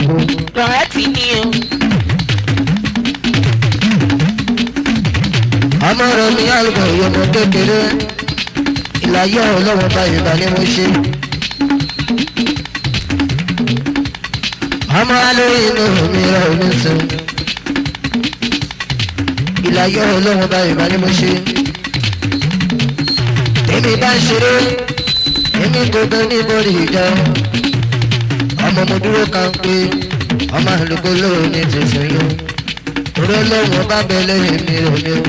gbogbo. Dọ̀rẹ́tì ni o. ọmọ rẹ̀ mi àlùkò ìyọmọ kékeré ìlàyé ọlọ́wọ́n bá ìgbà ni mo ṣe. ọmọ alóyè inú mi rẹ̀ ò ní sùn. ìlàyé ọlọ́wọ́n bá ìgbà ni mo ṣe. èmi bá ń ṣeré èmi tó bẹ ní bọ́ọ̀lì ìjọ. ọmọ mo dúró kan pé ọmọ àlùkò lóò ní tẹ̀sán yó. orí ọlọ́wọ́n bá bẹ lẹ́yìn mi rẹ̀ ní o.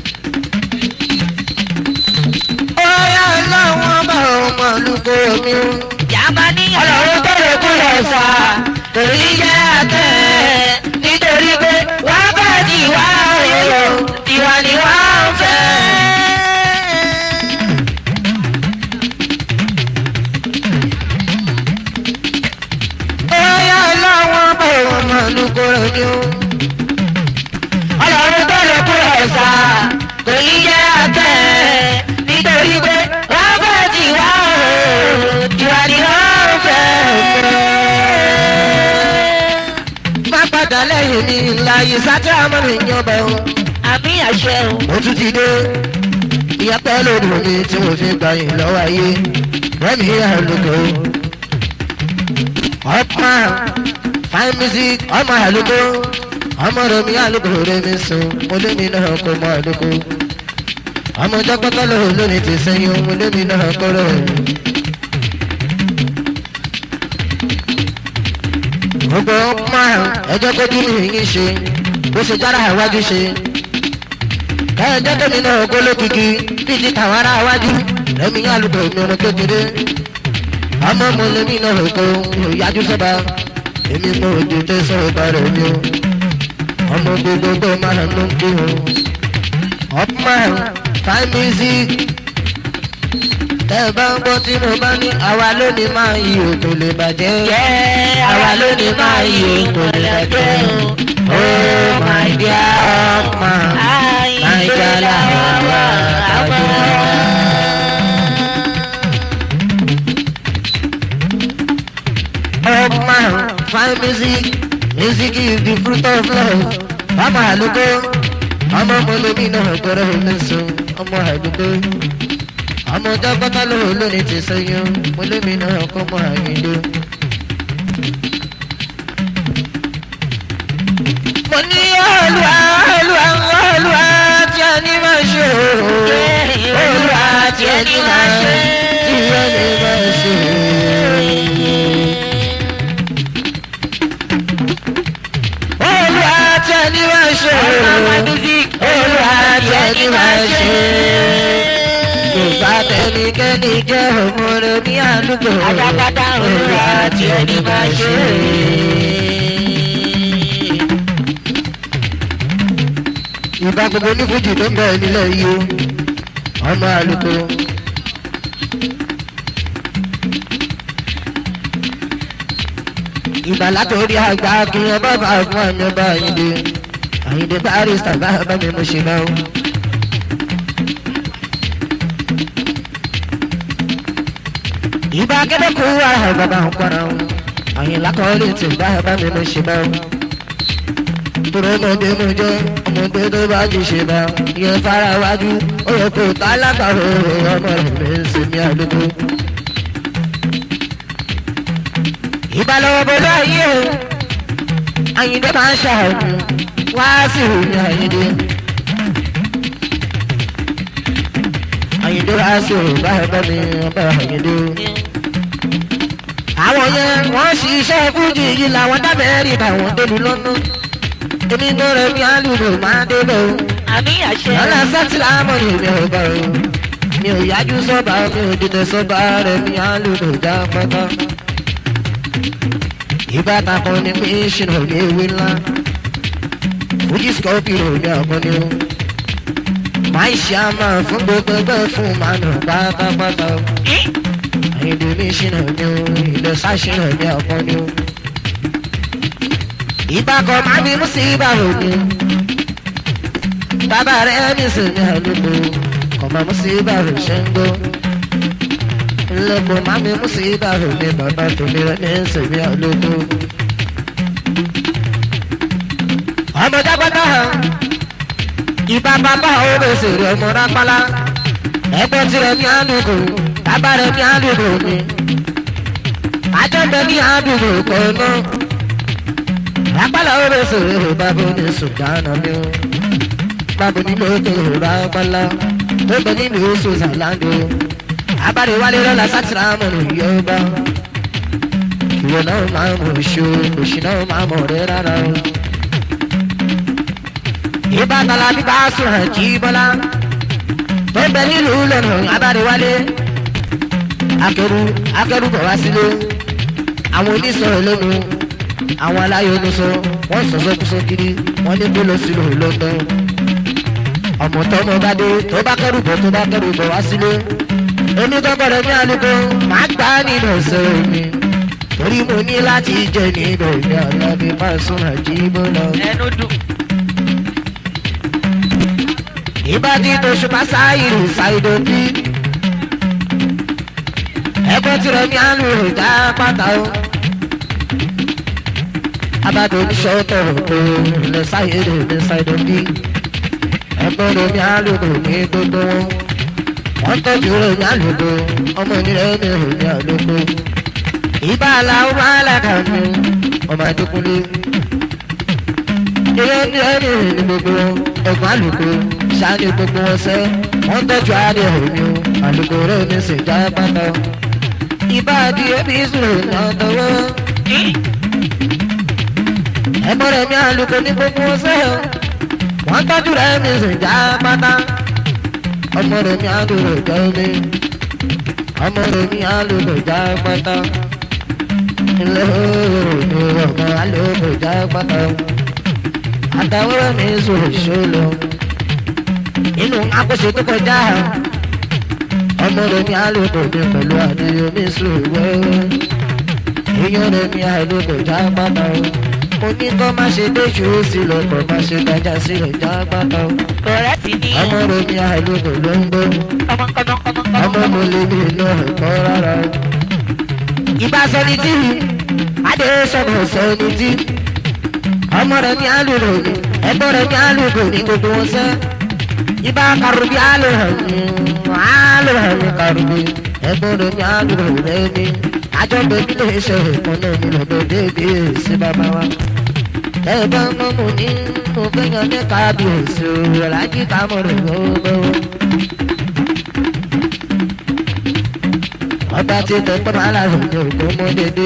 Ọ̀yá ọlọ́wọ́n bá ọmọ àlùkò mi o. Yàbá ní Ọlọ́run tó lè kúrò sá, kò ní jẹ́ àtẹ̀. Nítorí pé wákàtí wá òyò, ìwà ni wá ń fẹ́. Ọ̀yá ọlọ́wọ́n bá ọmọ àlùkò mi o. Ọlọ́run tó lè kúrò sá, kò ní jẹ́ àtẹ̀. Nítorí pé wákàtí wá òyò, ìwà ni wá ń fẹ́ má padà lẹ́yìn mi láyé sátẹ́ àmọ́ mi yan bẹ̀ o. àmì àṣẹ o. mo tún ti dé ìyá pẹ́ lórí mi tí mo fi gbà yín lọ́wọ́ ayé rẹ́mi àlùkò. ọ̀pá fine music ọmọ àlùkò ọmọ rẹmi àlùkò rẹmi sùn mo lé mi náà kó mọ àlùkò. ọmọ jọ́pọ́tọ́ lòun lónìí ti sẹ́yìn mo lé mi náà kó rẹ̀. gbogbo máa ẹjọ́ kó dúró yín ṣe bó ṣe jára àwájú ṣe. ẹjọ́ tẹ̀mí náà kó lókìkí bí ti tàwọn ará àwájú lẹ́mí àlùkò ìmọ̀ràn kékeré. ọmọ mo lèmi náà kó ìyájú sọ́ba èmi mo ojú tẹ sọ̀rọ̀ bá rẹ̀ mi o. ọmọ gbogbo tó máa ń ló ń kí o. ọ̀pọ̀ fine music tẹ́ ẹ bá ń gbọ́ tí mo bá ní àwa lónìí máa yí òkò lè bàjẹ́. Jẹ́ àwa lónìí máa yí òkò lè bàjẹ́. oh my dear ọmọ naija làwọn wà àjọ. ọmọ fine music music is the fruit of love. ọmọ àlùkò ọmọ mọlẹ́bí náà gbọ́dọ̀ lẹ́sùn ọmọ àlùkò ọmọ jágbátá ló lónìí ti sẹ́yìn mo lémi náà kọ́ mọ́ àyíndó. mo ní olùwà olùwà olùwà tí a ní máa ṣe o olùwà tí a ní máa ṣe tí a ní máa ṣe. olùwà tí a ní máa ṣe olùwà tí a ní máa ṣe yorùbá tẹnikẹ́ni jẹ́ òmùrè ní àdúgbò Àjàgàdà olùwà tí ẹni máa ṣe. ìbá gbogbo onífújì tó ń bẹ̀ nílẹ̀ yìí o ọmọ àlùkò. ìbà látòrí àgbà kí ọba bá fún àmì ọba àyìndé àyìndé barista bá bá mi mo ṣe náà. ìbá kẹ́lẹ́ kó wá bàbá ń para wọn àyìn lákọọ́lẹ̀ tí bá bá mi mo ṣe bá wọn. tòrò ọmọdé mo jẹ́ ọmọdé tó bá jù ṣe bá yẹn fara wájú ó yẹ kó tá lákàrọ̀ ọmọ rẹ̀ mi ń sinmi àlùkò. ìbá lọ́wọ́ bọ́lá ayé o àyìndé máa ń ṣàánú wá sí òní àyìndé. àyìndé wá sí òní báyìí bá mi bá àyìndé àwọn yẹn wọ́n ṣiṣẹ́ fújì yìí làwọn dábẹ́rì táwọn délu lọ́nà èmi tó rẹ̀ bí alùpùpù máa débẹ̀ o àmì àṣẹ lọ́la sẹ́tìlá mọ̀ ní mi ò bá o mi ò yájú sọ́ba mi ò dìde sọ́ba rẹ̀ bí alùpùpù já pátá ìbátan kan ní pé ṣìnà ní ewé ńlá fújì scorpio ní àkọ́ni o máa ṣe àmà fún gbogbo ẹgbẹ́ fún màánù pátápátá o àyèdè mi ṣìnà ní o ilẹ̀ ṣàṣìnà ní àkọ́ni o ìbákan máa bí mú sí ìbáwò ni o bàbá rẹ̀ mi sì ní àlùkò kò máa mú sí ìbáwò ṣe ń gbọ́ lẹ́kọ̀ọ́ máa mi mú sí ìbáwò ni bàbá tòmí rẹ̀ ní ìsìnkú àlùkò ọmọ jágbọ́dá ìbá bàbá òbèsè rẹ̀ ọmọ rápálá ẹgbẹ́ tirẹ̀ ní àdúgbò bàbá rẹ̀ ní àdúgbò mi àjọpẹ́ ní àdúgbò pẹ̀lú rápálá òbèsè rẹ̀ bàbá ní sùdánà mi o bàbá ní lóòótọ́ rápálá tó bẹ nínú oṣù zàlándò abáre wálé lọ́la sátìrámù yorùbá ìwọ náà máa mọ̀ ṣó òṣì náà máa mọ̀ rẹ rárá o ìbátala bíbá sùn jí bọ́lá tó bẹ nílùú lọ́nà abáríwálé akẹ́rù akẹ́rù bọ̀ wá sílé àwọn onísọ̀rọ̀ lẹ́nu àwọn aláyọ̀ oníṣọ wọ́n sọ̀sọ́ kúsọ́ kiri wọ́n ní kó lọ sílùú lọ́tọ́ ọmọ tọmọ bá dé tó bá kẹ́rù bọ̀ tó bá kẹ́rù bọ̀ wá sílé èmi gbọ́gbọ́dọ̀ ní àlùkò máa gbá nínú ọ̀sẹ̀ mi torí mo ní láti jẹ nínú ìgbà ọ̀làbí máa sún àjíbọ̀ lọ. ẹnu dùn. ìbàdí tó ṣùpá sáyìrì ṣàìdò bí. ẹgbẹ́ tirẹ̀ ní àlù ìjà pátá o. abàdó oníṣọ́tọ̀ tó lè sáyìrì ní ṣàìdò bí. ẹgbẹ́ rẹ̀ ní àlù kò ní gbogbo wọn. wọ́n tọ́jú rẹ̀ ní àlùkò ọmọ ìnira ní rẹ̀ ní àlùkò. ìbá aláwọ̀ máa lága mi ọmọ àdókòlé. ilé ní ẹni ní gbogbo ẹ̀gbọ́n àlùkò sáré gbogbo wọn sẹ́ wọ́n tọ́jú àárẹ̀ òní o àlùkò rẹ̀ ní sèjà pátá. ìbáàdì ẹbí sùn lọ́dọ̀wọ́. ẹ̀gbọ́n rẹ̀ ní àlùkò ní gbogbo wọn sẹ́ wọ́n tọ́jú rẹ̀ ní sèjà pátá. ọmọ rẹ̀ ní àlùkò jẹ́ omi ọmọ rẹ̀ ní àlùkò jẹ́ pátá. ilé òòrùn ọmọ àlùkò jẹ́ pátá. àtàwọn mi sùn ìṣòro inú akóso tó kọjá ọmọ rẹ ní alóbòde pẹ̀lú àdéhùn mi sùn wẹ́wẹ́ èèyàn rẹ ní alóbòjá pátá o mo ní kó má ṣe déṣù sí lọ́pọ̀ má ṣe dájà sí rẹ̀ já pátá o ọ̀rẹ́ ti ní ọmọ rẹ ní alóbò ló ń gbó ọmọ kọ́mọ kọ́mọ ọmọ kọ́mọ. mo lè ní inú ẹ̀kọ́ rárá o. ìbá sọni tí adé sọ̀rọ̀ sọni tí ọmọ rẹ ní alóbò ní ẹgbẹ́ rẹ ní alóbò ní gbogbo wọn sẹ́ ibà karubi alihami alihami karubi ẹgbọdọ mi alihami lẹni àjọ bẹbí lè ṣe ìkànnì mi lọdọ débi èsì bàbá wa. ẹ̀bá mọ́mú ní mo fẹ́yàn ní kábíyèsí o lájí kámọ́rọ̀ gbogbo. ọba ti tẹ̀tọ́ máa lára òní òkú mọ́ dédé.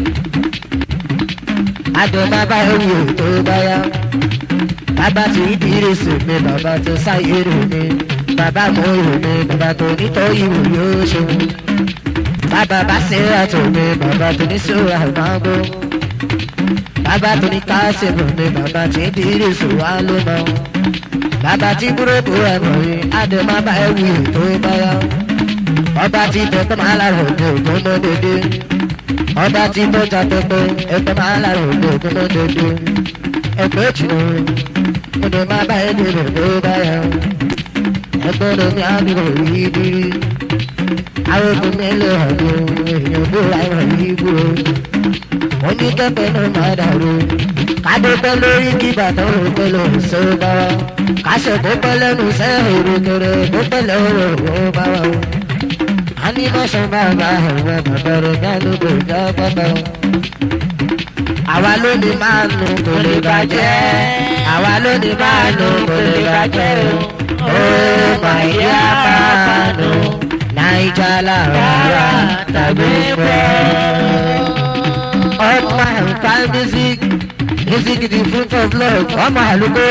adùn bàbá ewu tó bá yá bàbá tí ìdírísì mi bàbá tó sáyérò mi bàbá mo rò mi bàbá tó nítorí ìwò yóò ṣe wù. bàbá bá ṣe àtò mi bàbá tó ní sòrò àgbáńgó. bàbá tó ní káṣíìmù mi bàbá tí ìdírísì wà ló mọ. bàbá tí búrẹ́bù ẹ̀mọ̀ yìí adé má bá ẹ wù tó báyà. ọba tí tẹ̀tọ́ máa lára òde ògùn mọ́ dédé. ọba tí tọ́jà pẹpẹ ẹ̀tọ́ máa lára òde ògùn mọ́ dédé. ẹgbẹ́ tìǹbù mo lè má bá ẹni rẹ̀ ló bá yà ó. ẹgbọ́dọ̀ ní àbúrò yìí dírí. àwọn obìnrin lè hàn ní èèyàn bó láìwọ̀ yìí gbúrò. wọ́n ní kẹ́kẹ́ náà máa dàrú. kádé pẹ́ lórí kí bàtà òun pẹ́ lọ sọ bá wa. kásẹ̀ kó pẹ́ lẹ́nu sẹ́ èrò kẹrẹ kó pẹ́ lọ́wọ́ òun bá wa o. a ní mọ̀sán bàbá ẹ̀wọ̀n bàbá rẹ̀ ní àlùkò ìjà pátá o. àwa ló ní máa nù kò lè bàjẹ́ àwa ló ní máa nù kò lè bàjẹ́ o. ó mà yá máa nù náíjà làwárà tàbí pẹ́. ọmọ ẹ̀ka music music the fruit of love ọmọ àlùkò.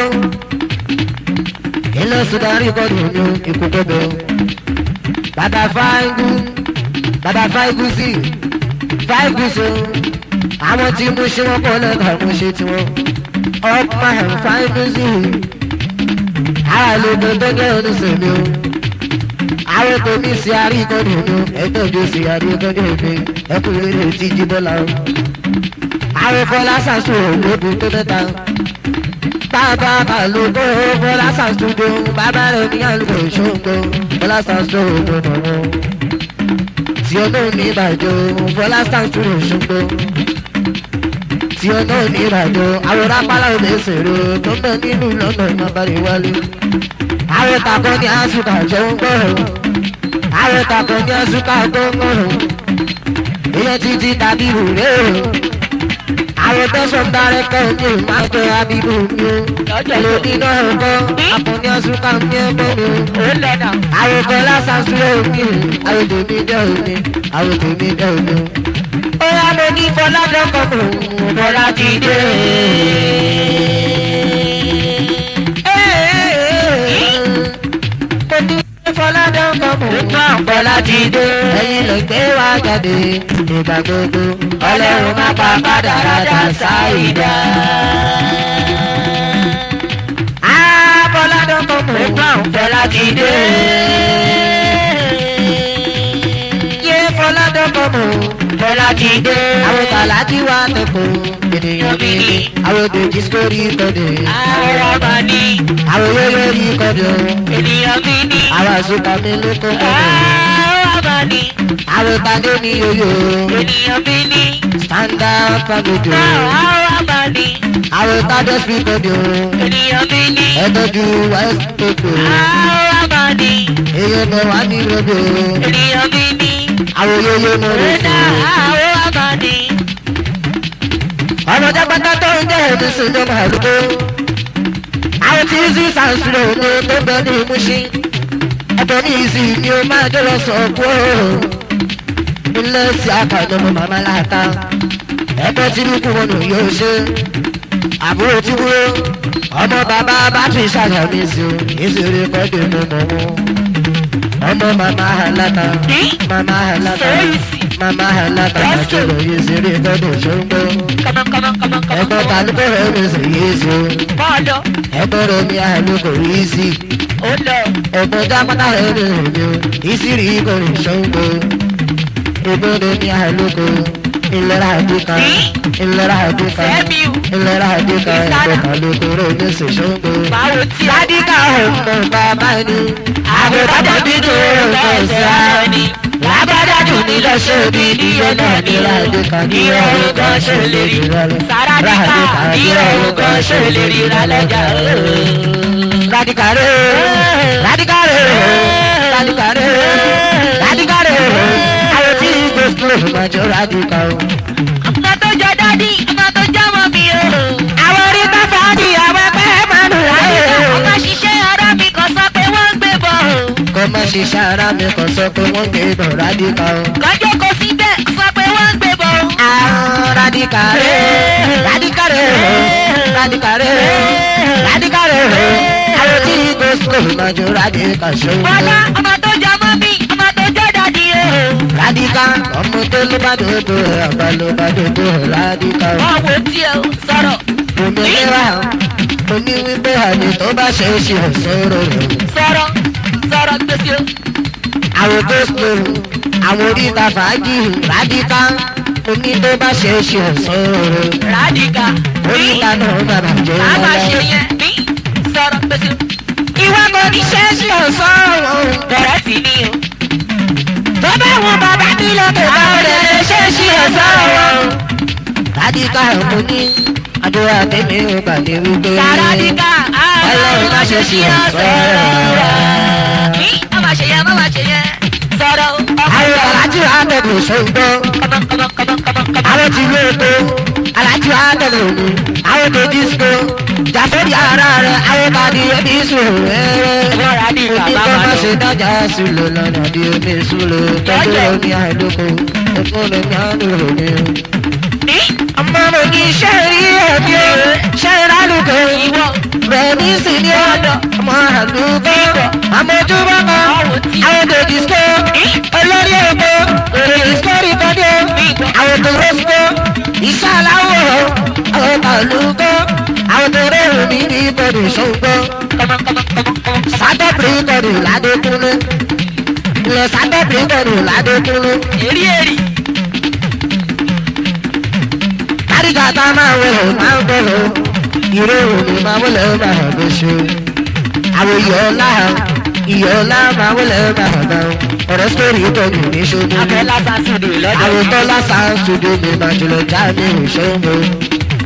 ilé sudari kọ́ni ònú ikú gbọ́dọ̀. bàbá fáìgù bàbá fáìgù sí fáìgù sí àwọn tí mo ṣe wọn kọ́ lẹ́ka mo ṣe tiwọn ọmọ ẹ̀fà ẹ̀mẹ́sì àwọn àlejò tọ́jú oníṣèlú àwọn tó ní sí àríkọ́ni inú ẹ̀tọ́jú sí àríkọ́ni èmi ẹkùnrin ti jí bọ́lá o. àwọn fọlá sàṣù ògbóbi tó mẹ́ta bàbá àlùkò fọlá sàṣù dé bàbá rẹ̀ ní àlùkò ìṣòǹgbò fọlá sàṣù ògbónà wọn. tí olóhùn ní ìbàjọ́ fọlá sàṣù ìṣòǹgbò tí ó náà ní ìrìnàjò àwòrán apálá ò lè ṣèrò tó ń bẹ nínú lọ́nà ìmọ̀bàrí wálé. àwọn takọ ní àṣùkà jọ ń gbọ́rọ̀ àwọn takọ ní àṣùkà tó ń gbọ́rọ̀ ìyẹn títí tàbí ìwúrẹ́ o. àwọn tẹ̀sán dárẹ́kọ̀ ní ìmáàgbé abibu mi o. ẹ̀lò nínú ọ̀gọ́ àkànní àṣùkà ní ẹgbẹ́ mi o. ó lẹ́nà. àwọn kan lásán sílẹ̀ òkè àwọn tèmi jẹ́ òní àwọn tèmi jẹ́ òní. ó yá mo ní bọ́lá dọ́kọ̀ mọ̀ bọ́lá ti dé. mo ní bọ́lá dọ́kọ̀ mọ̀ bọ́lá ti dé. ẹ̀yin ló gbé wá jáde ìgbà gbogbo ọlọ́run má pa kádàrádà sáìdá. Ah, bọ́lá dọ́kọ̀ mọ̀ bọ́lá ti dé. Yé bọ́lá dọ́kọ̀ mọ̀ bọ́lá ti dé. Àwọn tàlájí wa tẹ̀kọ̀ ènìyàn mi ni. Àwọn dèjì sórí kọ́dẹ̀. àwọn ọmọ ní Àwọn yóyó rí kọ́dẹ̀. ènìyàn mi ní. Àwọn àṣùkà mi ló kọ́ kọ́dẹ̀. àwọn ọmọ ní Àwọn tàdé ní yóyó. ènìyàn mi ní. Stand up family. àwọn ọmọ ní Àwọn tàdé sí kọ́dẹ̀. ènìyàn mi ní. Ẹ̀tọ́jú west koko. àwọn ọmọ ní Èyí ni wà ní rodo. ènìyàn mi ní. Àwọn yóyó mọ̀ rẹ̀ ẹ̀dá fún. àwọn ọmọ ní. ọmọdé pátá tó ń jẹ́ èdè sílẹ̀ màlúkó. àwọn tí zi sàǹsìrò ní tó bẹ ní ìmúṣí. ẹ̀bẹ̀ ní ìsì ni ó máa jẹ́ lọ sọ kú ó. ilé sí àkàndé mo màmá láta. ẹ̀bẹ̀ tí ní kú wọn nù yóò ṣe. àbúrò tí wúrò. ọmọ bàbá bá fi ṣàyàmì sí o. ìṣeré kọ́dé mo mọ̀ wọn. ọmọ màmá àláta. màmá àláta. màmá àláta. àjọyọ̀ ìṣeré kọ́dé ṣóńgbó kọ́mọ kọ́mọ kọ́mọ ẹgbẹ́ kọ́mọ. ta ló bẹ̀rẹ̀ mi sì yé so bọ́ọ̀lù ẹgbẹ́ rẹ̀ mi àlọ́ kò rí sí ó lọ. ẹgbẹ́ dápátá rẹ̀ mi rìn mi o ìsírí kò rí ṣọ́ngbó ẹgbẹ́ rẹ̀ mi àlọ́ kò ìlera àdúkà ìlera àdúkà Sẹ́miu. ìlera àdúkà ẹgbẹ́ ta ló kò rẹ̀ mi sì ṣọ́ngbó. báwo tí a ládìkà ọ̀pọ̀ bàbá ni àgbẹ̀bàdàn bí tó rẹ̀ sí ara ni lábàdájú ní lọ́sẹ̀ bí díẹ̀ náà ní ládìkà ní ọ̀rọ̀ kan ṣe lè rí rẹ̀ Sàràdìkà ní ọ̀rọ̀ kan ṣe lè rí ra lẹ́jà. radikare radikare radikare radikare àwọn tí gbèsè máa jọ radikal. ọmọ tó jọ dádì ọmọ tó jọ mọ mi o. àwọn orí bàbá di àwọn ẹgbẹ́ máa nù láyé. ọmọ ṣiṣẹ́ ara mi kan sọ pé wọ́n ń gbé bọ̀ o. kọ́ máa ṣe ṣàrà mi kan sọ pé wọ́n gbé bọ̀ radikal. lọ́jọ́ kò sí bẹ́ẹ̀ sọ pé wọ́n ń gbé bọ̀ o. àwọn radikare radikare radikare radikare àwọn tí gbèsè máa jọ radikal bọ́lá ṣòwò. ọmọ tó jọ mọ́ mi ọmọ tó jọ dádì o. radika ọmọ tó ló bá dòdò àbá ló bá dòdò radika wọ́n wo tiẹ̀ o sọ̀rọ̀ òmìnira mo ní wípé àmì tó bá ṣe é ṣe ọ̀sọ́rọ̀ rẹ̀ sọ̀rọ̀ sọ̀rọ̀ gbèsè o. àwọn tó sọ̀rọ̀ àwọn oríta fàájì radika mo ní tó bá ṣe é ṣe ọ̀sọ́rọ̀ rẹ̀ ràdìkà oríta náà má bàjẹ́ a máa ṣe lọ́lẹ́. yẹn ní sọ̀rọ̀ gbèsè o. ìwà kò ní ṣe é ṣe ọ̀sọ́rọ̀ bẹ̀rẹ̀ sí ni o. tó bá wọn bàbá mi lókè bá rẹ̀ lè ṣe é ṣe ọ̀sọ́rọ̀ radika mo ní àdúrà tèmi ò gbà ní wípé. sàràdìkà Ọlọ́run má ṣe ṣe ọ̀sọ́rọ̀. ní a máa ṣe yẹn a máa ṣe yẹn sọ̀rọ̀ o. àwọn alájú àgbẹ̀dẹ̀ ṣòǹgbọ́ kọ́mọ kọ́mọ kọ́mọ kọ́mọ kọ́mọ. àwọn ti lé epo alájú àgbẹ̀dẹ̀ òní àwọn tó disco jàfẹ́rì ara rẹ̀ àwọn tàbí ẹbí sùn rẹ̀ Wọ́n ra ní ìgbà òní bá kọ́ máa má lọ. ṣe dájà sílò lọ́nà bí omi sùlò tọ́jú omi àìlóko ẹ̀fọn omi àlùrò mi. ní ọmọ mo ní iṣẹ́ rí ẹ̀bí o ṣe ìrálùkọ ìwọ rẹ̀mí sì ní ọ̀dọ̀ ọmọ àdúgbò àmójúbọ̀ kan àwọn tó disco olórí epo èrè disco rí kọ́dé àwọn tó rọ́síkó iṣẹ́ aláwọ̀ àwọn tàlùkọ́ àwọn tó rẹ́rùn ní ní bọ̀dù ṣọ́gbọ́ kọ́mọ kọ́mọ kọ́mọ kọ́mọ. sátọ́pìrì kọ́dù ládékúnlé ilẹ̀ sátọ́pìrì kọ́dù ládékúnlé èrí èrí káríkà tá a máa wẹ̀rẹ̀ máa ń bẹ̀rẹ̀ ìró òní máa wọlé máa hàn bó ṣe àwọn ìyọ̀ọ́lá ìyọ̀ọ́lá máa wọlé máa hàn bá ọ̀rọ̀ sórí ìtọ́jú ní ṣojú abẹ́ lásán sùn ní lọ́dọ̀. àwọn tó lásán ṣojú mi máa jùlọ já mi ò ṣe ń bọ̀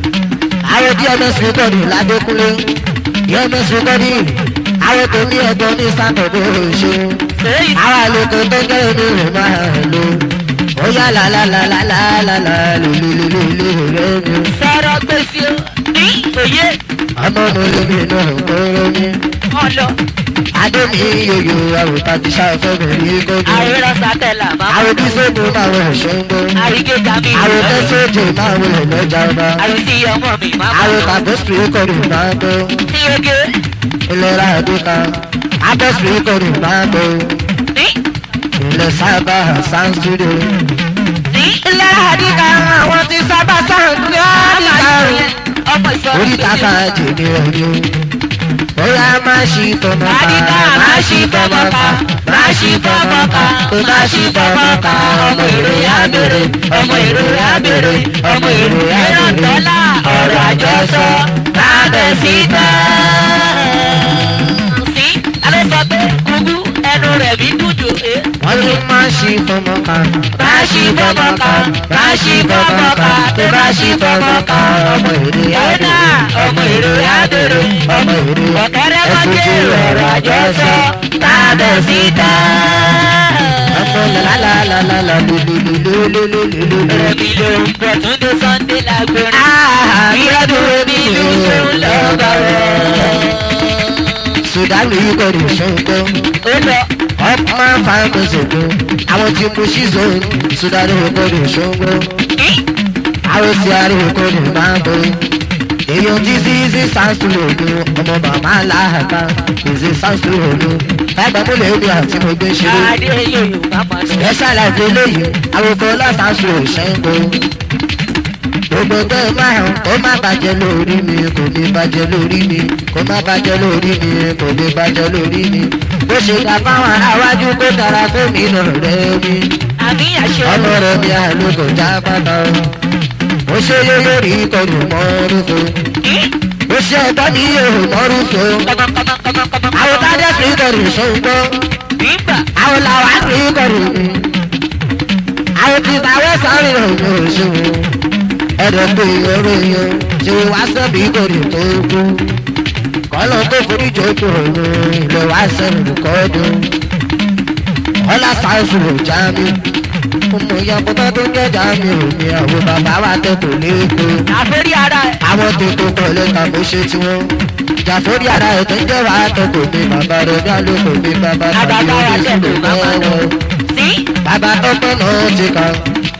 àwọn dms rìkọ́dì ládékúnlé dms rìkọ́dì àwọn tó ní ẹ̀gbọ́n ní sátọ̀dé oṣù Èyí àwọn àlejò tó ń kẹ́rẹ́ ní rẹ̀ máa lò ó yá làlàlàlàlàlà lòlòlòlò rẹ̀ mi sọ̀rọ̀ gbèsè o. Ní òye ọmọ mi lómi náà kóró mi ọlọ. adé mi yòyò àwòtá ti ṣàfẹ́ mi rí kókó Àríran sátẹ̀là máa àwọn tí sóògùn máa wọ ṣóńgbó Àrígéjà mi àwọn tẹ́síọ̀jì máa wọ lọ́jà ọba Àrísí ọmọ mi máa àwọn tàbẹ́sì rìkọ́dì máa tó. Ní oge. ìlera àdúgbò abẹ́sì kọ́ni báńkò Ní ilẹ̀ sábà sound studio. ní. ìlera àdúgbò àwọn ti sábà sound studio. Ọmọ ìsọ̀rọ̀ orí kàkà jèmi ọ̀yọ́ bóyá máa ṣí tọmọ ká Àdìgá máa ṣí tọmọ ká, máa ṣí tọmọ ká, tó máa ṣí tọmọ ká ọmọ èrò yá bèrè ọmọ èrò yá bèrè ọmọ èrò yá Ìran bèrè dọ́là ọ̀rọ̀ àjọsọ lábẹ́ síta. Sí, alẹ́ sọ pé kúkú ẹnu rẹ̀ bí dùdù ẹ́. wọ́n ní máa ṣí tọmọ ká Máa ṣí tọmọ ká, máa ṣí tọmọ ká, tó bá ṣí tọmọ ká. ọmọ èrò yá Ẹ̀dá bèrè ọmọ èrò yá bèrè. ọmọ èrò yá Ọ̀kẹ́rẹ́ mọ́jẹ́ ọ̀rọ̀ àjọsọ lábẹ́ síta. ọmọ làlálàlàlà lululululululu. Rẹ̀mí ló ń bọ̀ tún dé Sunday lágbórin. Ìrẹ́dùn mi ló ń ṣeun lọ́ba rẹ̀. Sùdánù yìí kọ́ ní ṣọ́ńkọ́. Ó lọ. Ọmọ fáwọn ṣègùn. Àwọn tí mo ṣí zone. Sùdánù yìí kọ́ ní ṣọ́ńkọ́. Àwọn tí a rí kọ́ ní báńkò. Èèyàn tí sí sí sáńsì lòdù. Ọmọ bàbá làhàkà. Èsì sáńsì lòdù. Bàbá mo lè rí àti mo gbé ṣeré. Adé yòyò bá máa sọ. Ẹ ṣàlàyé eléyìí. Àwọn kan lọ́sàásù ṣẹ́ńkọ́. Gbogbo tó máa ń kó má bàjẹ́ lórí mi, kò ní bàjẹ́ lórí mi, kó má bàjẹ́ lórí mi, kò ní bàjẹ́ lórí mi. Bó ṣe dá fáwọn aráwájú kó tara fún mi nà rẹ̀ mi. Àmì àṣẹ Ọmọ rẹ̀ mi àlùkò já pátá o. Mo ṣe lé lórí ìkọlù mọ́rúfo. Mo ṣe ẹ̀gbọ́n mi yóò mọ́rúfo. Àwọn tájẹ́ sí ìkọlù ṣòǹgbọ́. Bímbà. Àwọn làwọn á sí ìkọlù mi. Àwọn ti tàwé sáré òun ò ṣe wò ẹ̀rọ pé ọ̀rọ̀ èèyàn ṣe wá sẹ́bi ìkórè tó kú. kọ́lọ́ tó forí jòjò òun ilé wá sẹ́nu kọ́dún. ọlá sáṣù ò já mi. ọmọ ìyá pátá tó ń jẹ́jà mi ò ní àwọn bàbá wa tètò lẹ́kọ̀ọ́. Àfẹ́rí ara ẹ̀. àwọn tètò tọ̀lé tàbí ṣe tiwọn. jàfórí ara ẹ̀ tó ń jẹ́ wàá tètò ní bàbá rẹ̀ ní àlòkò ní bàbá tàbí Àgbàgbà orí àtẹ̀tò sùn bàbá lọ. lọ́wọ́. Sí. bàbá tó pẹ́ náà ti kàn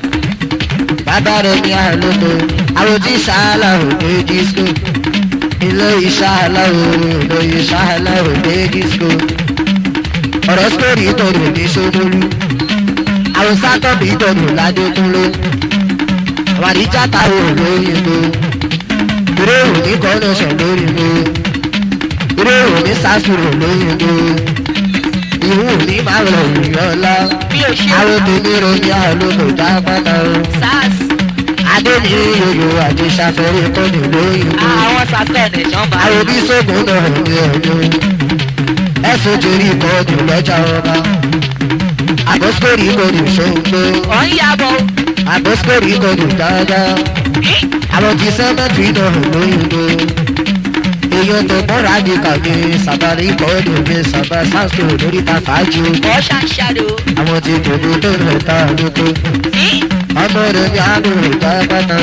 bàbá rẹ̀ ní àlòkò àwọn tí sàálà òde disco ilé ìsàálà òde ilé ìsàálà òde disco ọ̀rọ̀ sítórì ìtọ́jú ní sódólú àwọn sátọ́bì ìtọ́jú ládékúnlé àwọn àdìjà táwọn olóyìnbó eré òní kọ́nọ̀ṣẹ̀ lóyìnbó eré òní sásùrò lóyìnbó ìwú ní màrún òyìnbó Bí o ṣe. àwọn tèmi ròyìn àlòkò dápátá o SARS. adé ní yòyò àdéṣàfẹ́rẹ́ kọ́ni lóyìnbó Àwọn sàṣẹ̀ nìṣàn bá. àwọn oníṣègùn náà ní ọdún ẹ̀sùn torí kọ́ọ̀dù lọ́jà ọba àbọ̀síkòrì kọ́ọ̀dù ṣòǹgbó Ọ̀ ń yàbọ̀. àbọ̀síkòrì kọ́ọ̀dù dáadáa àwọn ti sẹ́mẹ́tì náà lóyìnbó èèyàn tó bọ́ra di kàmí sàbárí kọ́ọ̀dù mi sàbá sáńsì lórí ta fàájì Ọ̀ ṣàṣàrò. àwọn ti tòdó tó rẹ̀ ta lóko Sí. ọmọ rẹ̀ ní àdùn ìjà pátá.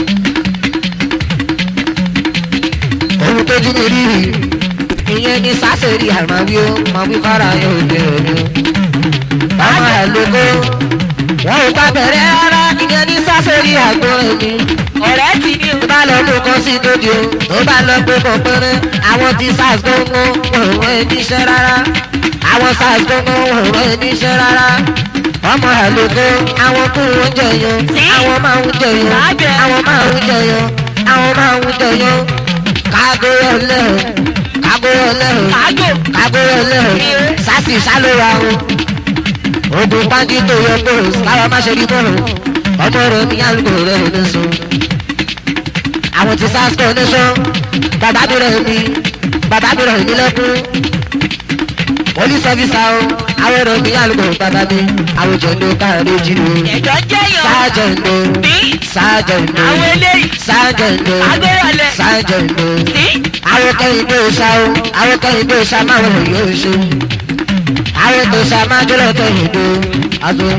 ohun tó jí mi rí rí ìyẹn ní sásẹ̀rì àmàwí ó máa wí fara yóò dé òní. báwọn ẹ̀ lóko wọn ò bá bẹ̀rẹ̀ rárá ìyẹn ní sásẹ̀rì àgbo ẹ̀mí. Ọ̀rẹ́ ti ní o. tó bá lọ mú kan sí lóde o tó bá lọ gbé kan pẹ́rẹ́ àwọn tí sars gbọ́ngàn òun ẹ̀ níṣẹ́ rárá àwọn sars gbọ́ngàn òun ẹ̀ níṣẹ́ rárá ọmọ àlùkò àwọn kú oúnjẹ yan àwọn máa ń jẹ yan àwọn máa ń jẹ yan àwọn máa ń jẹ yan kágó ọlẹ́ o kágó ọlẹ́ o Kágò. kágó ọlẹ́ o sásì sálóra o ogun pàǹtí tó yọ bóòs káwa má ṣe rí bọ́ọ̀lù ọmọ rẹ ní àlùkò rẹ ní sùn àwọn ti sars coordination bàbá mi rẹ̀ mi bàbá mi rẹ̀ mi lẹ́kún police officer o àwọn òbí àlùkò bàbá mi àwọn jọ̀ǹdó káàdé jìnnà ẹ̀jọ̀ jẹ́yàn. sájọ̀ǹdó bí sájọ̀ǹdó àwọn eléyìí. sájọ̀ǹdó agbérọ̀lẹ̀. sájọ̀ǹdó sí. àwọn kẹ́hìndé ṣá o àwọn kẹ́hìndé ṣá máa wọ̀ yóò ṣe àwọn tó ṣá máa jọlọ kẹ́hìndé àtò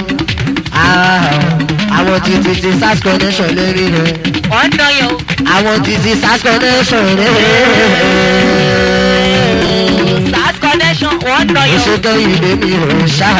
àwọn títí ti sars connection lérí rẹ wọ́n ń dán yàn o. àwọn títí sars connection lérí sars connection wọ́n ń dán yàn o. oṣù kẹ́hìndé mi ò ṣá.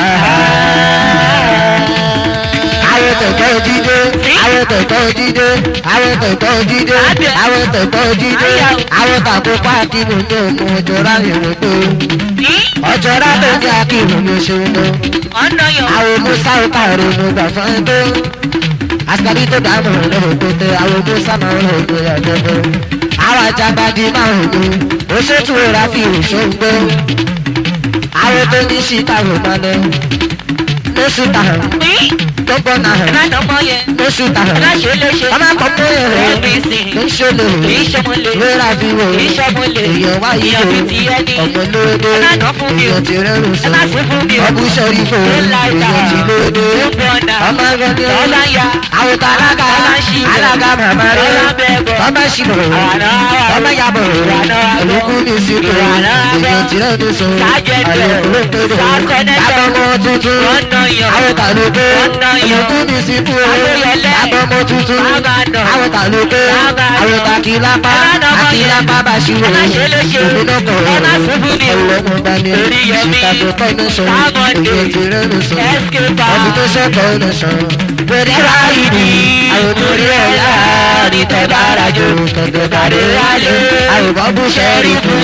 àwọn tẹ̀tọ̀ jíde àwọn tẹ̀tọ̀ jíde àwọn tẹ̀tọ̀ jíde àwọn tẹ̀tọ̀ jíde àwọn tàkó páàkì mi ní òkun ọjọ́ ráyè rẹ̀ tó sí. ọjọ́ ráyè ní akíwò ní oṣù tó wọ́n ń dán yàn o. àwọn musa ọkà rẹ̀ mo gbà fún ẹ tó àṣàbí tó dààmú rẹ̀ ò tó tẹ àwọn musa máa ń rẹ̀ ò yà jẹ́jẹ́ àwọn ajagbadi máa ń lò ó ṣètò ìrà fi òṣogbo àwọn tó ní ṣìkà rò máa lọ lóṣù tàhàn sí. tó gbọ́ náà ẹ má dán mọ́ yẹn. lóṣù tàhàn ẹ má ṣe é léṣe. ọmọ àpapọ̀ yẹn rẹ̀ ẹbí sìn. ló ń ṣòlò kì í ṣọmọlé. lóra fi wò kì í ṣọmọlé. èèyàn wáyé èèyàn o fi ti ẹni. ọmọ lóde ẹ má dán fún mi o. èèyàn ti rẹ́rù ẹ sọ má sí fún mi o. ọbú sẹ́rí fò Ó láìka. èèyàn ti lóde Ó bọ̀nà. ọmọ ẹgbẹ́ Tọ́ bá ń ya. àwòtá alága Tọ́ bá ń ṣí ibẹ̀. alága màmá rẹ Tọ́ bá ń bẹ́ bọ̀. tọ́ba ṣìbọ̀ Àná. tọ́ba yàbọ̀ Àná. olùkú ní sípò Àná. èèyàn ti rẹ́rù sọ Sájẹ̀dẹ̀. àyẹ̀ kúrò kéde Sákọ́nẹ́tọ̀. lábọ́mọ tuntun Wọ́n ń dán yàn. àwòtá lóde Wọ́n ń dán yàn. olùkú ní sípò Adéyẹlé. lábọ́mọ tuntun Bàbá dán. àwòtá lóde Bàbá dán. àwòtá kìlápá Ẹ má dán mọ́ yẹn. àkìlápá bá ṣìwò Ẹ má ṣe é léṣe. òmìnira Ẹ má sí fún mi o. ọlọ́mọ bá ní Oríyọmí. chicago connection Sámọ̀dé. èyí ti rẹ́nu sọ Escape. ọdún tó ṣe connection pẹ̀lú ráyì ní àwọn orí ẹ̀ láàrin tẹ̀ bára jò tẹ̀tẹ̀ bàrẹ̀ rálẹ̀ àwọn bọ́bú sẹ́rí fún.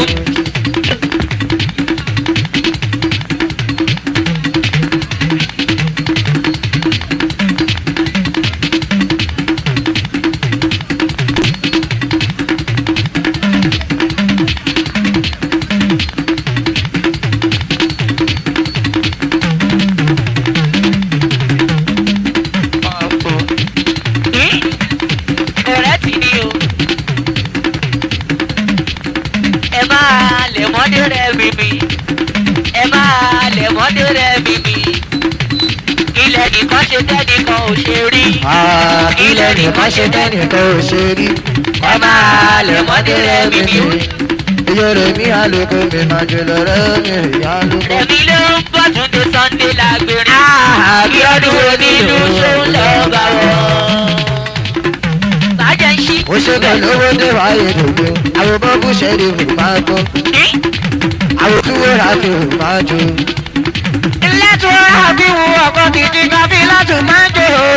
ọ̀rẹ́ ti ní o. ẹ máa lẹ̀ mọ́dé rẹ̀ mímí. ẹ máa lẹ̀ mọ́dé rẹ̀ mímí. ilẹ̀ nìkan ṣe tẹ́nìkan ò ṣe rí. ilẹ̀ nìkan ṣe tẹ́nìkan ò ṣe rí ẹ máa lẹ̀ mọ́dé rẹ̀ mímí. iye rẹ̀ mí àlùkò mi máa jẹ lọ́rẹ́ mi ìyá àlùkò. rẹ̀mí ló ń bọ̀ tún dé sunday lágbèrè. bí ọdún wo nínú ṣó ń lọ bá wọ̀. bàjẹ́ ń ṣí. ó ṣe pẹ̀lú owó dé wáyé dòdò àwọn bọ́bú ṣẹ́rí fún máa gbọ́ àwọn tí wọ́n rà fi hù máa jò. ilé tí wọ́n rà bí wo ọkọ̀ gidi kan bí láti máa ń dè o.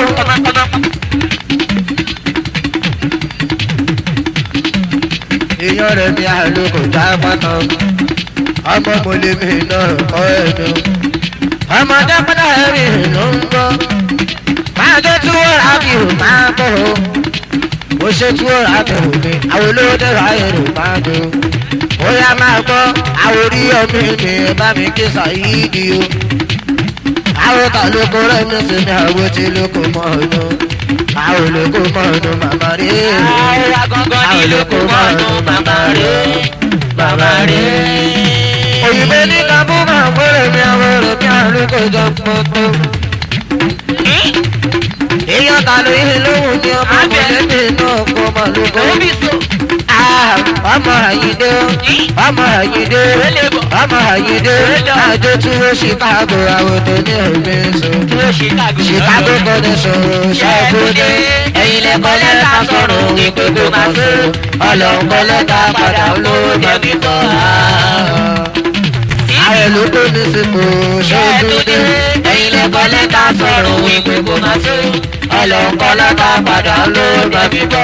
èèyàn rẹ̀ mi àlùkò já pátá ọmọ mo lè mi náà kọ́ ẹ̀mí. ọmọdé pátá ẹ̀rí ló ń gbọ́ máa jẹ́ tí wọ́n rà fi hù máa gbọ́ o. ó ṣe tí wọ́n rà fi hù mi àwọn olówó dẹ̀rọ ayé rò máa jò. ó yá máa gbọ́ àwọn orí ọmọ mi ẹ bá mi kí sàyídì o. àwọn ta ló kó rẹ̀ mi sí ní àwọn tí ló kó mọ́ ọdún. àwọn ló kó mọ́ ọdún màmá rí. àwa gangan ní lóko mọ́nú màmá rẹ̀ màmá rẹ̀. òyìnbó ní kábú máa gbọ́dọ̀ mi àwọn èrò bí àrùkò jọ pọ̀tó. èèyàn ta ló yẹ lóhùn ní ọmọ mọ̀lẹ́bí náà kó ọmọ lóko. Omi so. Ah, ọmọ àyíndé ọmọ àyíndé ọmọ àyíndé àjọ tí ó chicago àwọn tó ní ẹgbẹ́ sọ. Tó Chicago. chicago connection ṣàgbọ́dé ẹ̀yin lẹ́kọ́ lẹ́ta sọ̀rọ̀ ìpè kó máa ṣe ọlọ́nkọ́ lẹ́ta padà olóògbé mi kọ́. àwọn ìlú tó ní sípò ṣàgbọ́dé ẹ̀yin lẹ́kọ́ lẹ́ta sọ̀rọ̀ ìpè kó máa ṣe ọlọ́nkọ́ lẹ́ta padà olóògbé mi kọ́.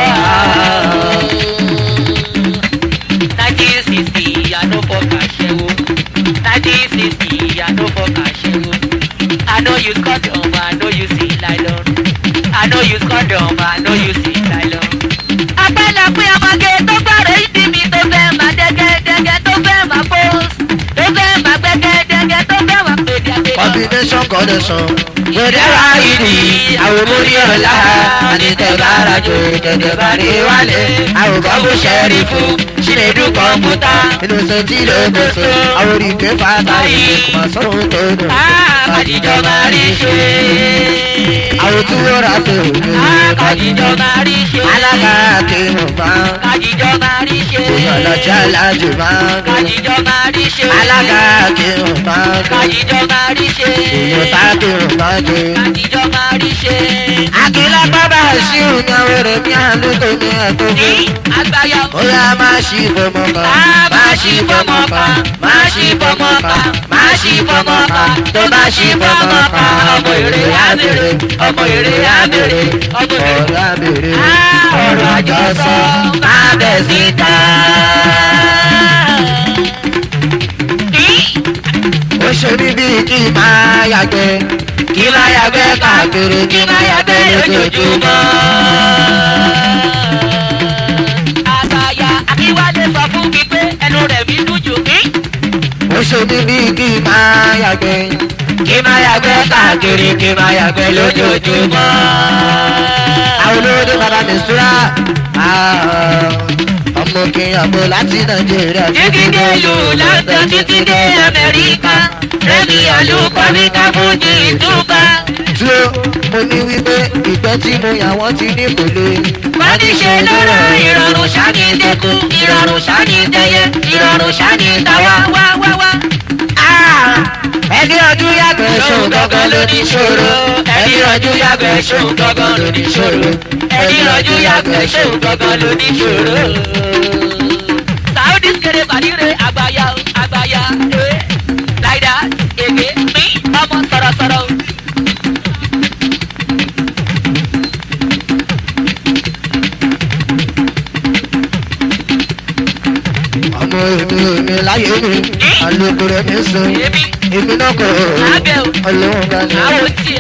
1960, I no for Kashewo. 1960, I no for Kashewo. I know you condom, I know you see nylon. I know you condom, I know you see nylon. Apẹ́lẹ́pẹ́ ọmọge tó gbọ́rọ̀ ìdí mi tó fẹ́ máa dẹ́gẹ́dẹ́gẹ́ tó fẹ́ máa pọ́s. Tó fẹ́ máa gbẹ́gẹ́dẹ́gẹ́ tó fẹ́ máa pèdè àpèjọ. combination connection Gbẹ̀dẹ̀ wá ìdí àwọn mórí ọ̀la. Àdìtẹ̀ bára jò tẹ̀tẹ̀ bá rí wálé. Àwọn kan bó ṣẹ́rí fún Ṣìnàdú kọ̀ǹpútà. Inú sẹ́ńtì ló bẹ̀ sọ. Àwọn oríkè fata yìí kò máa sọ̀rọ̀ tó dùn. kájíjọ máa rí ṣe. Àwọn tí wọ́n rà tó òjò. kájíjọ máa rí ṣe. Alága kìnnìún máa. kájíjọ máa rí ṣe. Èèyàn lọ́jà lájú máa ń dùn. kájíjọ máa rí ṣe. Alága kìnnìún máa ń dùn. kájíjọ máa rí ṣe. Èèyàn tá kìnnìún máa ń dùn. kájíjọ máa rí ṣe. Àkìlá bábà sí òun àwọn èrè mi àánú tó ní ẹ̀kọ́ ní fún. àgbáyọ. Bóyá máa ṣí fọmọ kan. máa ṣí fọmọ kan máa ṣí fọmọ kan máa ṣí fọmọ kan tó bá ṣí fọmọ kan ọmọ èrè á bèrè ọmọ èrè á bèrè ọmọ èrè Ọ̀rọ̀ àbèrè. ọ̀rọ̀ àjọsọ máa bẹ̀ síta. Ó ṣe mí bíi kí n máa yàgbẹ́. Kí máa yàgbẹ́ káàkiri kí máa yàgbẹ́ lójoojúmọ́. àgbàyà akíwálé sọ fún mi pé ẹnu rẹ̀ mi dùn jù mí. Ó ṣe mí bíi kí n máa yàgbẹ́. Kí máa yàgbẹ́ káàkiri kí máa yàgbẹ́ lójoojúmọ́. Àwọn olóde bàbá mi súra. Ọmọ kí n yàgbọ́ láti Nàìjíríà. títí dé ìlú london títí dé amẹ́ríkà rẹ́mi àlùkọ́ríkà fújì ìtúkà. tí ó mo ní wípé ìgbẹ́ tí mo yà wọ́n ti ní kò lè. wọ́n ti ṣe lọ́rọ̀ ìrọ̀rùn ṣáàní dẹ́kun ìrọ̀rùn ṣáàní dẹ́yẹ ìrọ̀rùn ṣáàní táwa wá wá wá. ẹni ọdún yàgbẹ́ ṣòun gangan ló ní ṣòro. ẹni rọjú yàgbẹ́ ṣòun gangan ló ní ṣòro. ẹni rọjú yàgbẹ́ ṣòun gangan ló ní ṣòro. saudi kéré bàdíre àgbáyà o, àgbáyà eh. láìda èké mi ọmọ sọ̀rọ̀sọ̀rọ̀. o. ọmọ èmi èmi láyé mi àlòkù rẹ̀ mi sùn. èmi èmi náà kò lábẹ́ o. ọlọ́run bá ní. àwọn tiẹ̀.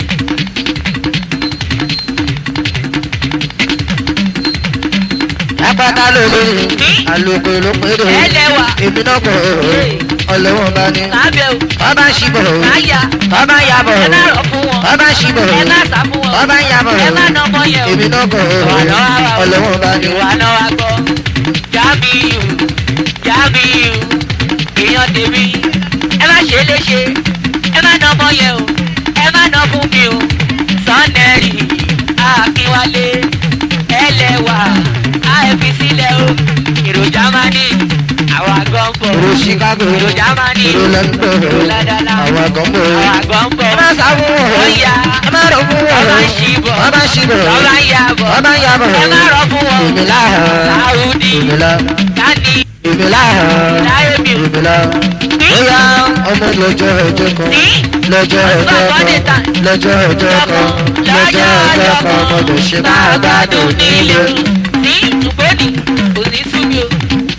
apáta lóore àlòkù ló pé lóore. ẹlẹ́wà èmi náà kò ọlọ́run bá ní. lábẹ́ o. bàbá ń ṣibọ̀ láyà bàbá ń yabọ̀ ẹ má rọ̀ fún wọn. bàbá ń ṣibọ̀ ẹ má sá fún wọn. bàbá ń yabọ̀ ẹ má nà ọmọ yẹn o. èmi náà kò ọlọ́run bá ní. ìwà náà wá gbọ́. jábìyù jábìyù èèyàn tèmi ẹ má ṣe é léṣe ẹ má nà ọmọ yẹn o ẹ má nà fún mi o sọ́nẹ́rì akínwálé ẹlẹ́wà àìfi sílẹ̀ o èrò jámánì àwọn àgọ́ ń bọ̀ èrò chicago èrò jámánì èrò london èrò ládàlá àwọn àgọ́mọ̀ àwọn àgọ́ ń bọ̀ ẹ má sá fún wọn ó yá ẹ má rọ fún wọn ọba ń ṣíbọ̀ ọba ń ṣíbọ̀ ọba ń yàbọ̀ ọba ń yabọ̀ ẹ má rọ fún wọn èmi láhàn sáúdì èmi lá dání èmi láhàn láyé mi ò èmi lá bóyá ọmọ lọ́jọ́ ọjọ́ kan ní lọ́jọ́ ọjọ́ kan lọ́jọ́ ọjọ́ kan lọ́jọ́ ọjọ́ kan ọmọdé ṣe máa gbádùn nílé. ní ìgbóni kò ní súnmi o.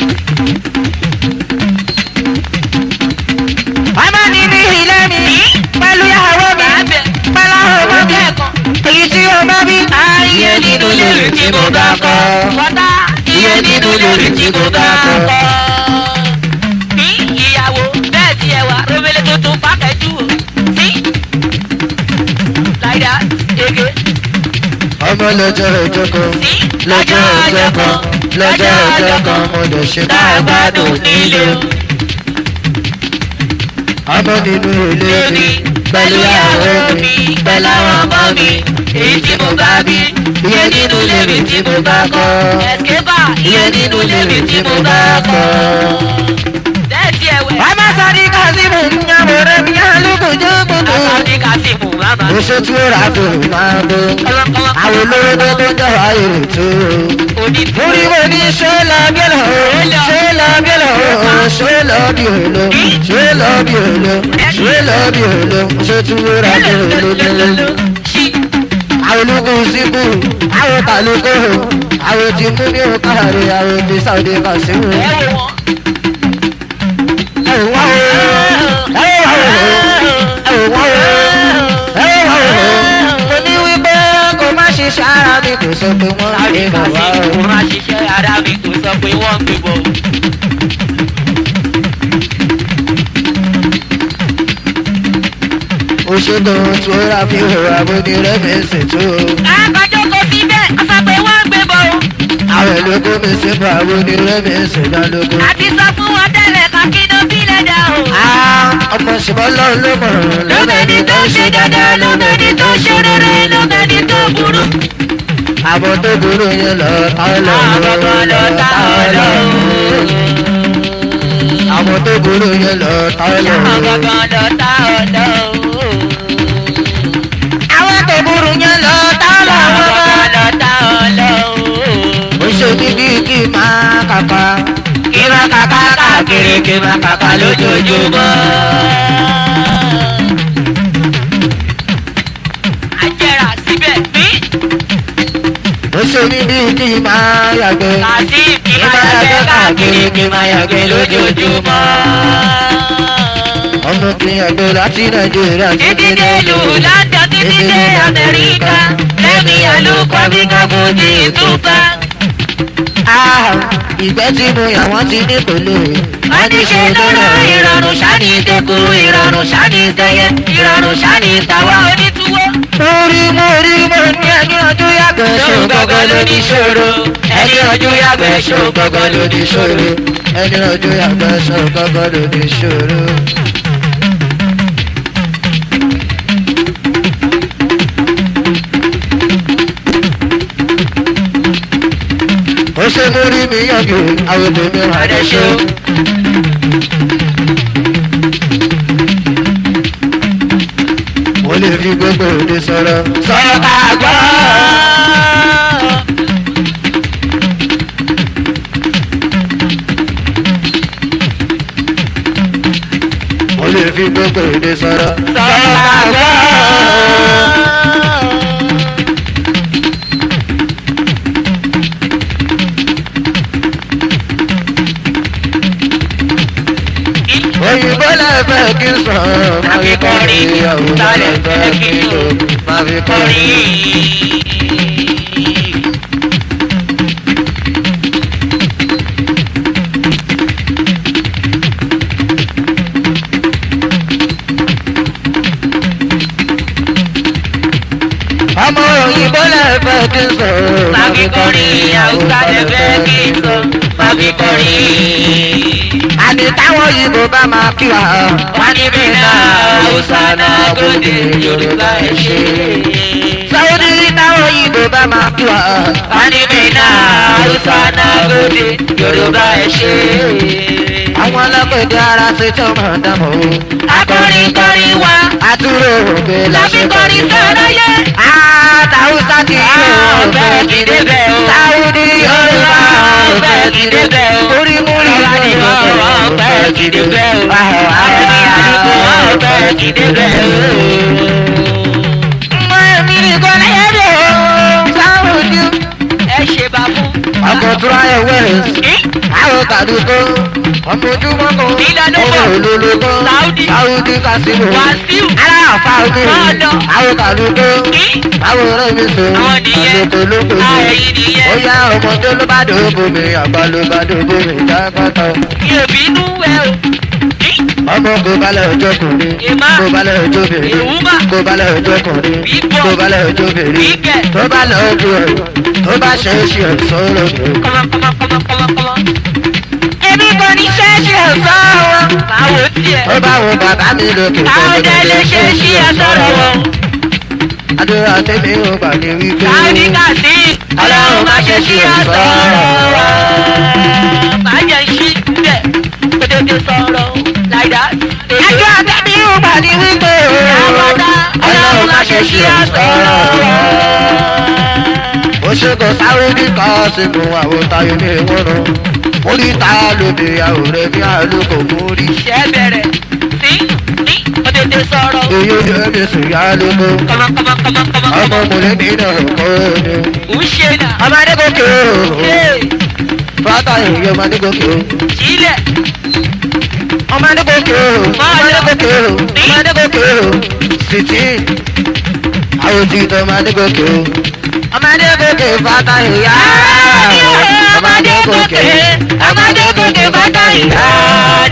ọmọ mi ní ilé mi pẹ̀lú ìyàwó mi lábẹ́ pẹ̀lú àwọn ọmọ mi ẹ̀kan èyí tí o bá bí. ayé nínú lórí tí mo bá kọ́ kọ́tà iye nínú lórí tí mo bá kọ́. ní ìyàwó bẹ́ẹ̀ tí ẹ wà romele tuntun pákẹ́jù o. sí láìda ege ọmọ lọ́jọ́ ọjọ́ kan sí lọ́jọ́ ọjọ́ kan lọ́jọ́ ọjọ́ kan ọmọdé ṣe máa gbádùn nílé. ọmọ nínú ilé mi pẹ̀lú ìyàwó mi pẹ̀lú àwọn ọmọ mi èyí tí mo bá bí iye nínú ilé mi tí mo bá kọ́ ẹ̀skẹ́bà iye nínú ilé mi tí mo bá kọ́. bẹ́ẹ̀ tí ẹ wẹ̀. Mama sadi kazimu nyamo re mi aluko jogogo. Àtàdé kásìmù máma. Oṣù tí ó rà tó máa bó. Àwọn olówó tó tó jẹ́ ayé tó. Òní Múrí wo ni ṣé lọ bí lọ? Ṣé lọ bí lọ? Ṣé lọ bí òlo? Ṣé lọ bí òlo? Ṣé lọ bí òlo? Oṣù tí ó rà tó lólo. Ṣí Àwọn ológun síkú, àwọn kàlùkò, àwọn tí mú ní òkàrè, àwọn tí Sáudé Kàṣíwò. ẹ wò wọ́n. Ẹ wò wá o, ẹ wò wá o, ẹ wò wá o, ẹ wò wá o. Mo ní wípé kò má ṣiṣẹ́ ara mi kò sọ pé wọ́n Àtàdé lè bà wá o. kásìmù máa ṣiṣẹ́ ara mi kò sọ pé wọ́n ń gbé bọ̀. ó ṣe tó tó ra fi hùwà bó ní rẹ́mẹ̀sì tó. àkàjọ kò sí bẹ́ẹ̀ ọ̀sán pé wọ́n ń gbé bọ̀ o. àwọn ìlógún mi sí bá bó ní rẹ́mẹ̀sì lálógún. àti sọ fún wọn tẹ́lẹ̀ kan kí ló bí lẹ́dà o. ọmọ ṣùgbọ́n lọ́run ló mọ̀ lómẹ́ni tó ṣe dáadáa lómẹ́ni tó ṣe rere lómẹ́ni tó burú. àwọn tó burú yẹn lọ táwọn lọ àbọ̀bọ̀ lọ tá ọ lọ. àwọn tó burú yẹn lọ táwọn lọ. àbọ̀bọ̀ lọ tá ọ lọ. àwọn tó burú yẹn lọ táwọn lọ. àbọ̀bọ̀ lọ tá ọ lọ. ó ṣe mí bí kí n máa kàkà. kí máa kàkà káàkiri kí máa kàkà lójoojúmọ́. àjẹrà síbẹ̀ bí ó ṣe mí bí kí n máa yàgbẹ́. kàsí kí máa yàgbẹ́ káàkiri kí máa yàgbẹ́ lójoojúmọ́. ọmọ kì í yàgbẹ́ láti nàìjíríà títí dé ìlú london títí dé amẹ́ríkà lẹ́mí àlùkò bí kábùdì ìtúpa. ìgbẹ́ tí mo yà wọ́n ti ní pẹ̀lú. wọ́n ní ṣe lọ́rọ̀ ìrọ̀rùn ṣáni ìdẹ́kù ìrọ̀rùn ṣáni ìdẹ́yẹ ìrọ̀rùn ṣáni ìtawọ́ onítúwọ́. Orí mo rí mo ní ẹni ọjọ́ yàgbẹ́ ṣó gbọ́gbọ́ lóní ṣòro. Ẹni ọjọ́ yàgbẹ́ ṣó gbọ́gbọ́ lóní ṣòro. Ẹni ọjọ́ yàgbẹ́ ṣó gbọ́gbọ́ lóní ṣòro. Ó ṣe mo rí mi yàgò àwọn obìnrin wà lẹ́ ṣó. Mo lè fi gbogbo òde sọ̀rọ̀. Sọ̀rọ̀ ká gbọ́. Mo lè fi gbogbo òde sọ̀rọ̀. Sọ̀rọ̀ ká gbọ́. Òyìnbó lẹ́fẹ̀ẹ́ kí n sọ̀rọ̀. Má fi kọrin ìyàwó lẹ́fẹ̀ẹ́ kí n lò. Má fi kọrin. ọmọ òyìnbó lẹ́fẹ̀ẹ́ kí n sọ̀rọ̀. Má fi kọrin Haúsá lẹ́fẹ̀ẹ́ kí n sọ, má fi kọrin. àní táwọn òyìnbó bá máa kí wa. Wọ́n ní bí náà Haúsá náà gòdè Yorùbá ẹ̀ ṣe. sáwọ́dí táwọn òyìnbó bá máa kí wa. Wọ́n ní bí náà Haúsá náà gòdè Yorùbá ẹ̀ ṣe. àwọn ọlọ́pẹ̀dẹ ara ṣe tí wọ́n máa dámọ̀ o. Akọrin kọrin wa, àtúrò òbí láfi kọrin sọ̀rọ̀ yẹ. àtàwùsá ti yé ọ̀fẹ́ ti débẹ̀ o. sáwọ́dí yorùbá ọ̀fẹ́ ti débẹ̀ o. orí múrí Ọ̀la ni ọ̀fẹ́ ti débẹ̀ o. Àwọn ní àdúgbò ọ̀fẹ́ ti débẹ̀ o. mọ èmi nìkan lẹ́yìn rẹ̀ o. sáwọ́dí. Ẹ ṣe bá fún. ọkọ̀ tó ráyẹ̀ wẹ̀rẹ̀ àwọn kàdúgbò ọmọ ojúmọ́ kan Ìlànà ọmọ bọ̀. olólo kan Saudi. sáwùdí kásìmù Wàsíù. aláàfáà omi Lọ́dọ̀. àwọn kàdúgbò Kí? àwọn ọ̀rẹ́ mi sọ Àwọn nìyẹn. àlòkò ló kò Ah, sí ẹ̀yin nìyẹn. ó yá ọmọdé ló bá dòbò mi àgbà ló bá dòbò mi jákàtà Mi ò bínú ẹ o. Kí? ọmọ kò balẹ̀ ọjọ́ kùnrin Ìmá. kò balẹ̀ ọjọ́ bèrè Ìwúmà. kò balẹ̀ ọjọ́ kùnrin Bíbọ̀. kò balẹ̀ ọjọ́ bèrè Bíkẹ̀. tó bá lọ ọdún ẹ̀ tó bá ṣe é ṣe ẹ̀ sọ́rọ̀ mi. Kọ́mọ kọ́mọ kọ́mọ kọ́mọ kọ́mọ. èmi kò ní ṣe é ṣe ẹ̀ sọ́rọ̀. Báwo tiẹ̀? ó bá wo bàbá mi lókè. Àwọn ọdẹ lè ṣe sí ẹ sọ̀rọ̀ wọn. àdúrà tèmi ò gbà ní wípé. Káàdì kàdí. Ọlọ́run má ṣe sí ẹ sọ̀rọ̀ wọn. Má jẹ́ sí bẹ́ẹ̀. Pétété sọ̀rọ̀ like that. àdúrà tèmi ò gbà ní wípé. Àbọ̀dá. Ọlọ́run má ṣe sí ẹ sọ̀rọ̀ wọn. ó ṣe kò sáré ní kọ́ọ̀sìmù àwọn tayo ní ìwọ́nà. orí ta lóde àwòrán ní àlùkò mórí. Ṣẹ́ bẹ̀rẹ̀ sí ní pétété sọ̀rọ̀. èyí ò jẹ́ mi sùn yá lóko. Kọ́mọ kọ́mọ kọ́mọ kọ́mọ ọmọ kọ́mọ. mọ̀lẹ́bí náà kọ́ ni. Ń ṣe nà. ọmọdé gòkè o. Ṣé bàtà èyí ọmọdé gòkè o. sílẹ̀? ọmọdé gòkè o. ọmọdé gòkè o. ọmọdé gòkè o. sìtì. àwọn tí tó ọmọdé gòkè o. ọmọdé gòkè bàtà ìyá. ọmọdé gòkè. ọmọdé gòkè bàtà ìyá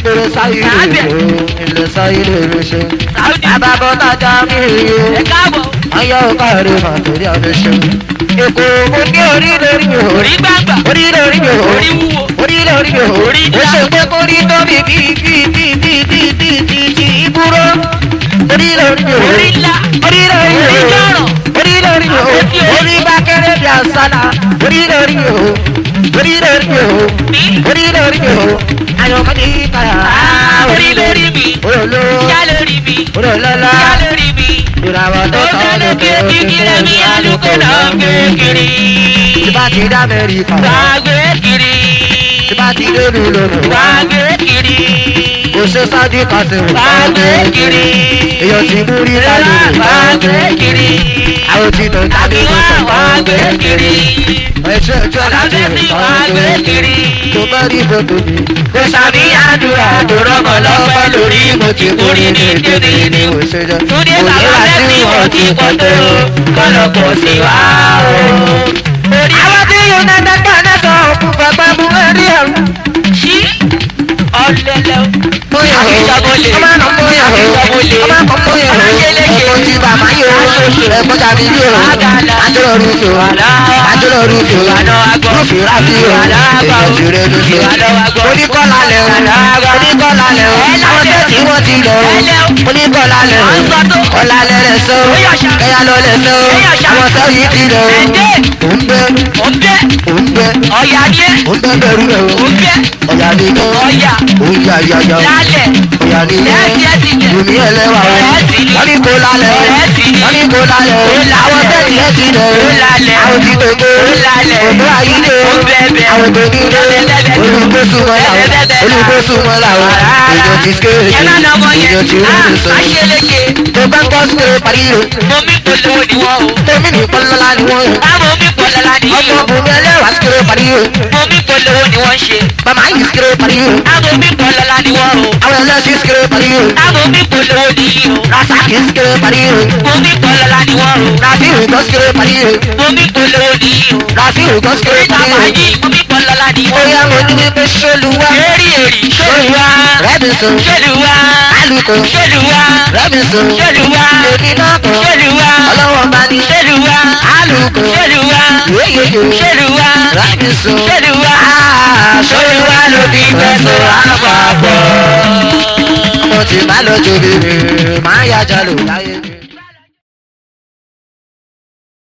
ìgboro sáyé Sábẹ̀. lèrè ilẹ̀ sáyé lèrè ṣe. Saudi. bàbá bọ́tà já mi rí o ẹ káàbọ̀. ayé ọkọ rẹ mà torí ọdún ṣe. èkó mo ní orí lórí mi ò orí gbàgbà. orí lórí mi ò orí wúwo. orí lórí mi ò Orí ó ṣe pé kó rí tóbi bí bí bí bí bí bí bí bí ìbúrò orí lórí mi ò orí ńlá. orí lórí mi orí ò jọ̀rọ̀. orí lórí mi ò Àpótí orí. orí bá kéré bí àsálà orí lórí mi ò orí lórí mi ò mi. orí lórí mi ò ayọ̀kọ́ ní ìtayà Ah, orí lórí mi. olólo ìyá lórí mi. olólọ́lá ìyá lórí mi. ìràwọ̀ tó tó tọ́ tẹ́lẹ̀ lókè kí kíkiri mi alùpùpù náà gbé kiri. tí bá ti dá Amẹ́ríkà wá gbé kiri. tí bá ti dé lu lónìí wá gbé kiri. kò ṣe sáájú kàṣẹ́wò wá gbé kiri. èèyàn ti mú rí sáájú wá gbé kiri. àwọn tí tó jáde àbí ló wá sọ wá gbé kiri. ẹ̀ṣẹ̀ ẹ̀ṣẹ̀ láti àbẹ́sí wá gbé kiri. tó bá rí fòtò mi. kò sàbí àdúrà tó rọ́mọ lọ́pẹ́ lórí mo ti kórè ní tèmi ni. òṣèjọ. Túndé bàbá lẹ́sí wọn ti pọ̀ tó kọ́lọ̀ kò sí wá o. Orí àwọn tí yóò nẹ́tẹ́ gbà nẹ́tọ̀ òkú pẹ̀pẹ́ mú ẹrí ẹ̀rù. ṣí ọ̀lẹ́lẹ̀ o. Múyà o, Àfisọ́mọlẹ̀. ọmọ náà múyà o, Àfisọ́mọlẹ̀. ọmọ kan múyà o, Alájẹlẹ́jẹ. ẹ̀kọ́ ti bàbá yìí o, ẹ̀kọ́ tàbí yìí o, Àgàlà. àjọyọ̀ rúfì o, Àlá. àjọyọ̀ rúfì o, Ìwàlọ́ agbọ́. rúfì ráfì o, Ìwàlọ́ agbọ́. èèyàn ti rẹ̀ lóṣù. Ìwàlọ́ agbọ́. Oníkọ́lá lẹ̀ o, Ìwàlọ́ agbọ́. oníkọ́lá lẹ̀ o, Ẹlẹ́lẹ́. àwọn tẹ̀sí wọ́n ti lọ o, Ẹlẹ́ o. oníkọ́lá lẹ̀ o, À ń sọ tó. ọ̀là lẹ̀ rẹ̀ sọ o, Óyá ṣá. kẹ́yà lọ lẹ̀ sọ o, Óyá ṣá. àwọn tẹ̀sí ti lọ o, Ẹ̀dẹ́. òun bẹ́, Ó ń bẹ́ òun bẹ́, ọ̀yà ni ẹ́. òun bẹ́ bẹ̀rù rẹ̀ o, Ó ń bẹ́ ọ̀yà ni mọ́, ọ̀yà òun yà yà yà o. lálẹ̀. Ìyá ni Lẹ́ẹ̀tì ẹ̀ ti jẹ̀. Bùnmi ẹlẹ́wà o. Ọ̀rẹ́ ti ní. Wọ́n ní kó lálẹ́ o. Ọ̀rẹ́ ti ní. Wọ́n ní kó lálẹ́ o. Ó lálẹ́. Àwọn tẹ̀sí ẹ̀ ti lẹ̀ o. Ó lálẹ́. Àwọn ti gbogbo. Ó lálẹ́. Òbó ayílé o. Ó bẹ̀bẹ̀. Àwọn tó ní ilé. Bẹ̀bẹ̀bẹ̀. Olùgbésùnmọ́ là o. Bẹ̀bẹ̀bẹ̀. Olùgbésùnmọ́ là o. Èèyàn ti skéèjì. ẹ má nà ọmọ yẹn. Èèyàn ti rúdù sọ. Ah, aṣeleke. Tó bá ń kọ́ síkèrè parí o. mo mí polówó ni wọ́n o. Tèmi ní pọ́nlọ́lá ni wọ́n yàn. Báwo mi pọ̀lọ́lá ni yìí Ọmọ o. bùnmi ẹlẹ́wà síkèrè parí o. Mo mí polówó ni wọ́n ṣe. Màmá yìí síkèrè parí o. Báwo mi pọ̀lọ́lá ni wọ́n o. Àwọn ẹlẹ́sìn síkèrè parí o. Báwo mi polówó ni yìí o. Rasaki síkèrè parí o. Mo mí pọ̀lọ́lá ni wọ́n o. Rafiu gbọ́ síkèrè parí o. Mo mí polówó ni yìí o. Rafiu gbọ́ síkèrè Oríta parí o. fàájì mo mí pọ̀lọ́lá ni wọ́n Bóyá o. mo ní wípé ṣolúwa. Eri eri ṣolúwa. Rẹ́bìsùn. Ṣolúwa. Alùkò. Ṣolúwa. Rẹ́bìsùn. Ṣolúwa. Èmi náà kọ̀. Ṣolúwa. Ọlọ́wọ́ bá ní. Ṣolúwa. Alùkò. Ṣolúwa. Yéyéyé. Ṣolúwa. Rẹ́bìsùn. Ṣolúwa. Ṣolúwa ló bí fẹsọ̀ àpapọ̀. Mo ti má lọ jòbí mi, máa yájà lò láyé mi.